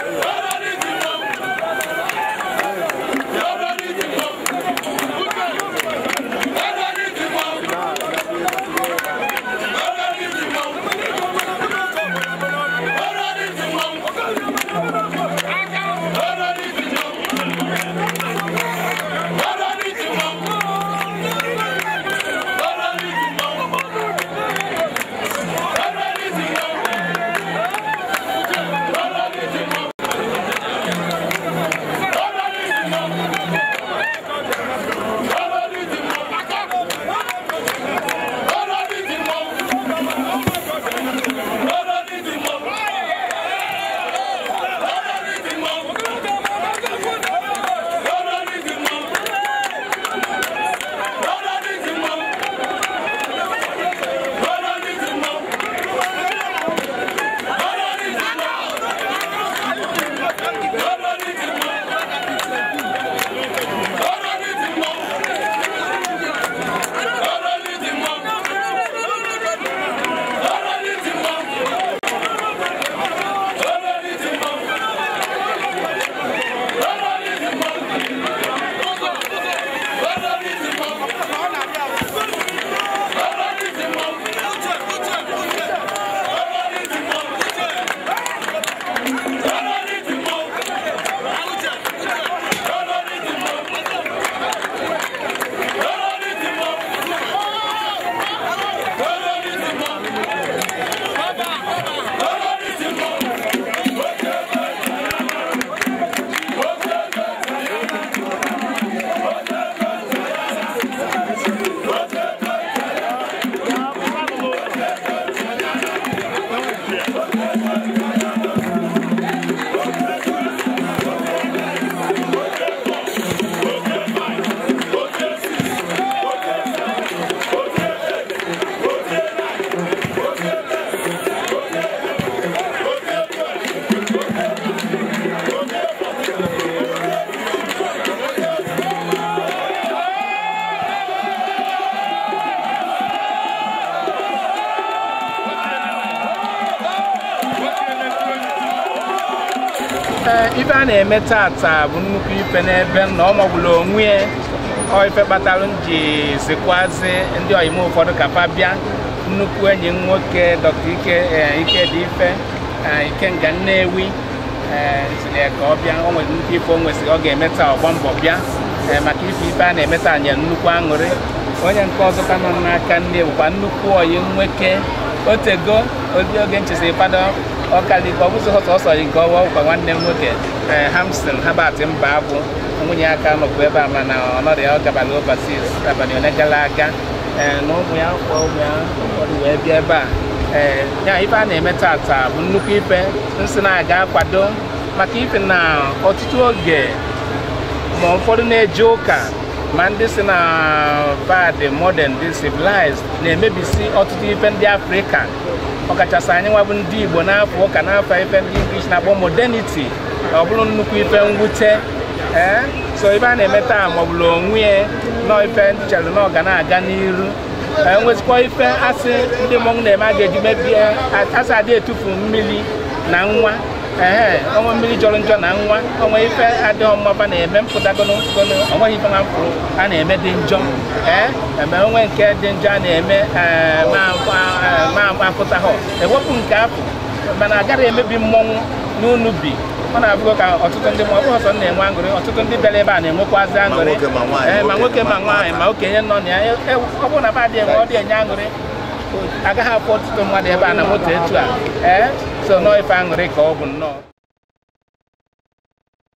ife a na-eme tata bụ nnukwu ife n'ebe na ọ magburu onwe ya ọ ife kpatara m ji zikwazi ndị oyim ụfọdụ ka fa bịa nnukwu enyi m nwoke dọkta ike ike dị ife ikenga nnewi ziri ka ọ bịa o nwere nnukwu ife o nwesịrị ọ ga-eme taa ọgba mbọ bịa maka ife ife a na-eme taa nye nnukwu aṅụrị onye nke ọzọ ka nọ n'aka nne bụkwa nnukwu oyi nwoke otego odi oge nchesi fado ọkalike ọ bụzi sọsọ yi nke ọwa ụkwa nwanne m nwoke ee hamston habat mba abụ nwunye aka nọkwa ebe a mana ọnọdụ ya ọ gabara overseas abalị ole gara aga ee na ụmụ ya kwa ụmụ ya ụfọdụ wee bịa ebe a ee ya ife a na-eme tata bụ nnukwu ife nsị na-aga akwado maka ife na ọtụtụ oge ma ụfọdụ na-eje ụka ma ndị si na bad modern dị civilized na-emebisi ọtụtụ ife ndị afrịka ọkachasị anyị nwa bụ ndị igbo n'afọ ụka n'afọ ife ndị english na-akpọ modernity ọ bụrụ nnukwu ife mwute ee so ife a na-eme taa ma ọ bụrụ onwe ya nọ ife ndị chere na ọ ga na-aga n'iru enwezikwa ife asị ndị mmọnwụ na-eme a ga-eji mebie asị adị etufu mmiri na nwa ee ọnwa mmiri jọrọ njọ na nwa ọnwa ife adịghị mmaba na-eme mpụtagono mpụgono onweghị ife na mfụrụ a na-eme dị njọ ee eme onwe nke dị njọ a na-eme ma apụtaghọ ewepụ nke afọ mana agaghị emebi mmọnwụ n'unu bi ọ na-abụgo ka ọtụtụ ndị mmụọ ọbụ ọsọ na-enwe aṅụrị ọtụtụ ndị bịara ebe a na-enwekwazi aṅụrị ee ma nwoke ma nwaanyị ma okenye nọ na ya ọ bụrụ na ba dị enwe ọ dị enye aṅụrị agaghị afụ ọtụtụ mmadụ ebe a na moto etu a ee so nọọ ife aṅụrị ka ọ bụ nnọọ